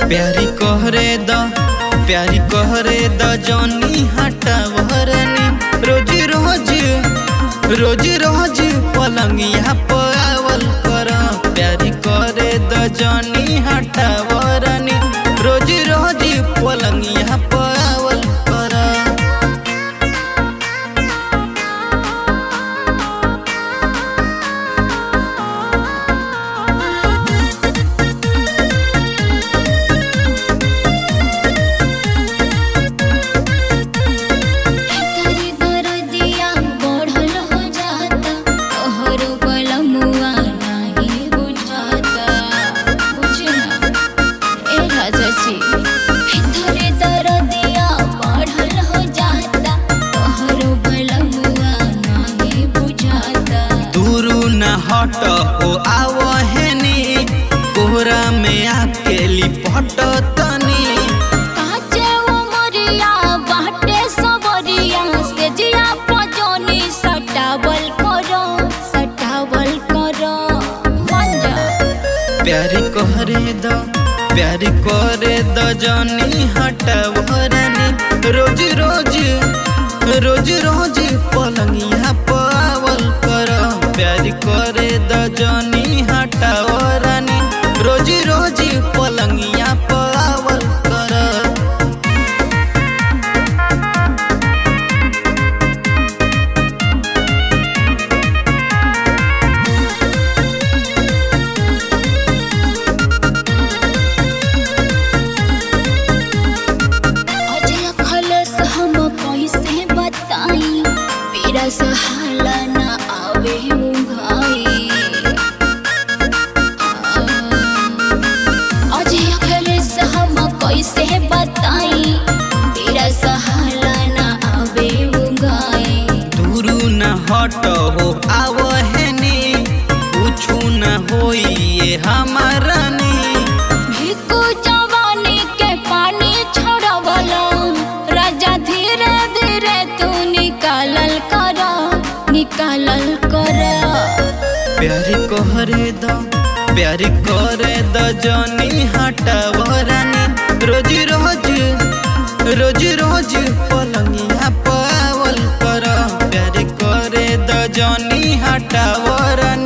प्यारी कहरे द प्यारी कहरे द जनी हटावरनी रोज रोज रोज रोज पलंगिया पावल कर प्यारी करे द जनी हटावरनी रोज रोज पलंगिया पावल कर तोरी दरदिया बढ़ल हो जाता तोहरो बलमुआ नाही बुझाता बुझना ए राजा जी तोरी दरदिया बढ़ल हो जाता तोहरो बलमुआ नाही बुझाता दूरू न हट हो आवहनी कोहरा में आके लिपट तनी काचे उमरिया बाटे सबरिया से जिया पजोनी सटावल करो सटावल करो मंजा प्यारी कहरे द प्यारी करे द जनी हटवरनी रोज रोज रोज रोज पलंगिया पावल कर प्यारी करे द जनी हटवरनी रोज रोज पलंगिया पावल कर अजय खलस हम कैसे बताई मेरा सहाला ना आवे उंघाई अजय खलस हम कैसे बताई मेरा सहाला ना आवे उंघाई दूरू न हट हो आवहनी कुछु न होई ये हमारनी भिक्कू जवानी के पानी छोड़वलो राजा धीरे धीरे तू निकालल कर निकालल कर प्यारी कहरे द प्यारी करे द जनी हटवरनी रोज रोज रोज रोज पलंगिया पावल कर प्यारी करे द जनी हटवरनी